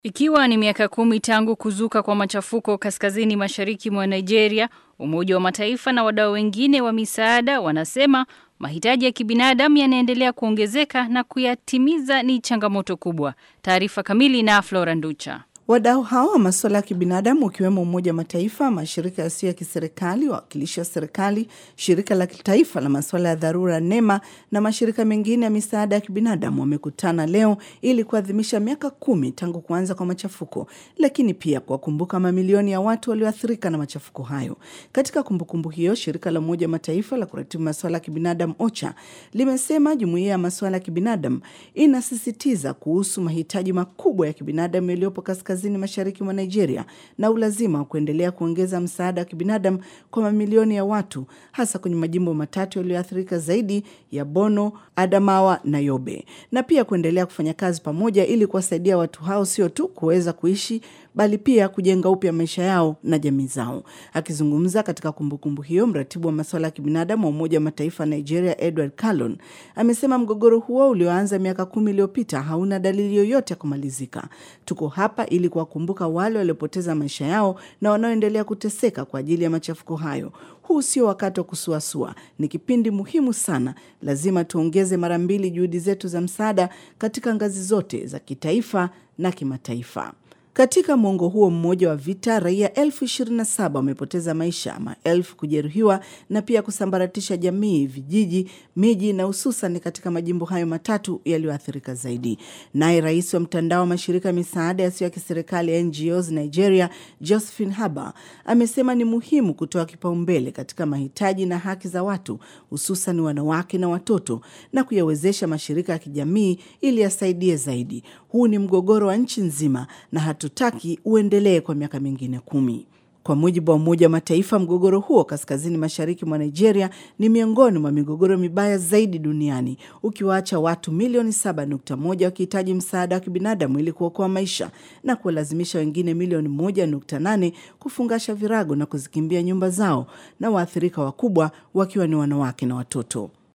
Ikiwa ni miaka kumi tangu kuzuka kwa machafuko kaskazini mashariki mwa Nigeria, Umoja wa Mataifa na wadau wengine wa misaada wanasema mahitaji ya kibinadamu yanaendelea kuongezeka na kuyatimiza ni changamoto kubwa. Taarifa kamili na Flora Nducha. Wadau hao wa masuala ya kibinadamu ukiwemo Umoja wa Mataifa, mashirika yasiyo ya kiserikali, wawakilishi wa serikali, shirika la kitaifa la masuala ya dharura NEMA na mashirika mengine ya misaada ya kibinadamu wamekutana leo ili kuadhimisha miaka kumi tangu kuanza kwa machafuko, lakini pia kuwakumbuka mamilioni ya watu walioathirika na machafuko hayo. Katika kumbukumbu hiyo, shirika la Umoja wa Mataifa la kuratibu masuala ya kibinadamu OCHA limesema jumuiya ya masuala ya kibinadamu inasisitiza kuhusu mahitaji makubwa ya kibinadamu yaliyopo kaskazini mashariki mwa Nigeria na ulazima wa kuendelea kuongeza msaada wa kibinadamu kwa mamilioni ya watu hasa kwenye majimbo matatu yaliyoathirika zaidi ya Bono, Adamawa na Yobe, na pia kuendelea kufanya kazi pamoja ili kuwasaidia watu hao sio tu kuweza kuishi bali pia kujenga upya maisha yao na jamii zao. Akizungumza katika kumbukumbu hiyo, mratibu wa masuala ya kibinadamu wa Umoja wa Mataifa Nigeria, Edward Callon, amesema mgogoro huo ulioanza miaka kumi iliyopita hauna dalili yoyote ya kumalizika. Tuko hapa ili kuwakumbuka wale waliopoteza maisha yao na wanaoendelea kuteseka kwa ajili ya machafuko hayo. Huu sio wakati wa kusuasua, ni kipindi muhimu sana. Lazima tuongeze mara mbili juhudi zetu za msaada katika ngazi zote za kitaifa na kimataifa. Katika mwongo huo mmoja wa vita, raia elfu ishirini na saba wamepoteza maisha, maelfu kujeruhiwa na pia kusambaratisha jamii, vijiji, miji na hususan katika majimbo hayo matatu yaliyoathirika zaidi. Naye rais wa mtandao wa mashirika ya misaada yasiyo ya kiserikali ya NGOs Nigeria, Josephine Haba, amesema ni muhimu kutoa kipaumbele katika mahitaji na haki za watu, hususan wanawake na watoto, na kuyawezesha mashirika ya kijamii ili yasaidie zaidi. Huu ni mgogoro wa nchi nzima na hatutaki uendelee kwa miaka mingine kumi. Kwa mujibu wa Umoja wa Mataifa, mgogoro huo kaskazini mashariki mwa Nigeria ni miongoni mwa migogoro mibaya zaidi duniani, ukiwaacha watu milioni 7.1 wakihitaji msaada wa kibinadamu ili kuokoa maisha na kuwalazimisha wengine milioni 1.8 kufungasha virago na kuzikimbia nyumba zao, na waathirika wakubwa wakiwa ni wanawake na watoto.